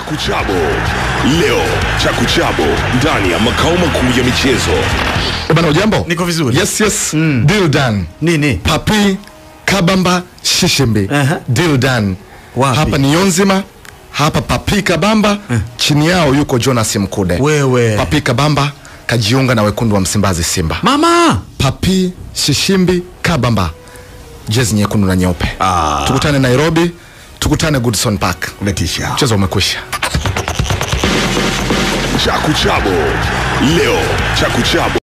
Chakuchabo leo, Chakuchabo ndani ya makao makuu ya michezo. Eh, Bana ujambo? Niko vizuri. Yes, yes. Deal done. Nini? Papi Kabamba Shishimbi. Aha. Deal done. Wapi? Hapa ni Yonzima. Hapa Papi Kabamba. Chini yao yuko Jonas Mkude. Wewe. Papi Kabamba kajiunga na wekundu wa Msimbazi Simba. Mama. Papi Shishimbi Kabamba. Jezi nyekundu na nyeupe. Ah. Tukutane Nairobi. Tukutane Goodson Park. Umetisha. Mchezo umekwisha. Chakuchabo leo, Chakuchabo